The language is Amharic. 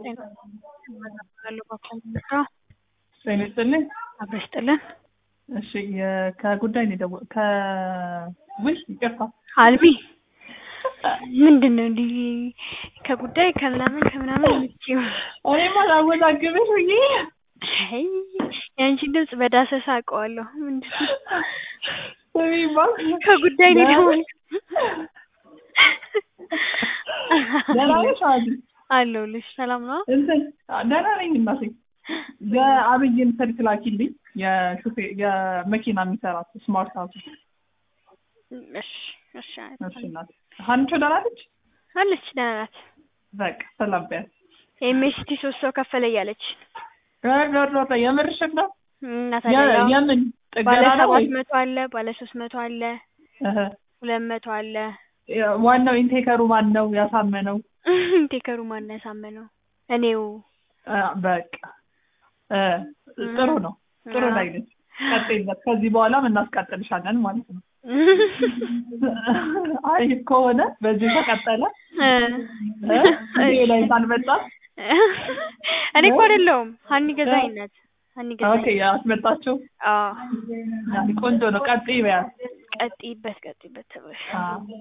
ጤና ይስጥልኝ። አብረሽ ጥልን እሺ የ- ከጉዳይ ነው የደወ ከ ውይ ይቅርታ አልሚ ምንድን ነው እንዲህ ከጉዳይ ከምናምን ከምናምን የምትይው? እኔማ ላወዛግብሽ ብዬ አይ የአንቺን ድምፅ በዳሰሳ አውቀዋለሁ። ምንድን ነው ስሚማ ከጉዳይ ነው የደወልኩት። ደህና ነሽ አዲ? አለሁልሽ። ሰላም ነው? እንትን ደህና ነኝ እናቴ። የአብይን ስልክ ላኪልኝ የሹፌ የመኪና የሚሰራት ስማርት ሀውስ እሺ እሺ እሺ እናቴ ሀንቾ ደህና ነች? አለች ደህና ናት። በቃ ሰላም በያት። ኤምኤስቲ ሶስት ሰው ከፈለ እያለች ረረረ የምርሽን ነው? እና የ- ታዲያ ያው የምን ባለ ጥገና ነው ወይ? ሰባት መቶ አለ፣ ባለ ሶስት መቶ አለ፣ እህ ሁለት መቶ አለ። ዋናው ኢንቴከሩ ማን ነው ያሳመነው? ቴከሩ ማን ያሳመነው? እኔው አ፣ በቃ እ፣ ጥሩ ነው ጥሩ አዎ። ላይ ነች። ቀጥይበት። ከዚህ በኋላም እናስቀጥልሻለን ማለት ነው። አይ ከሆነ በዚህ ከቀጠለ እ፣ እ፣ እዚህ ላይ ሳልመጣ እኔ እኮ አይደለሁም ሀኒ ገዛኸኝ ናት። ሀኒ ኦኬ ገዛኸኝ። ያስመጣችው አዎ ቆንጆ ነው። ቀጥይ በያት። ቀጥይበት ቀጥይበት ተብለሽ አዎ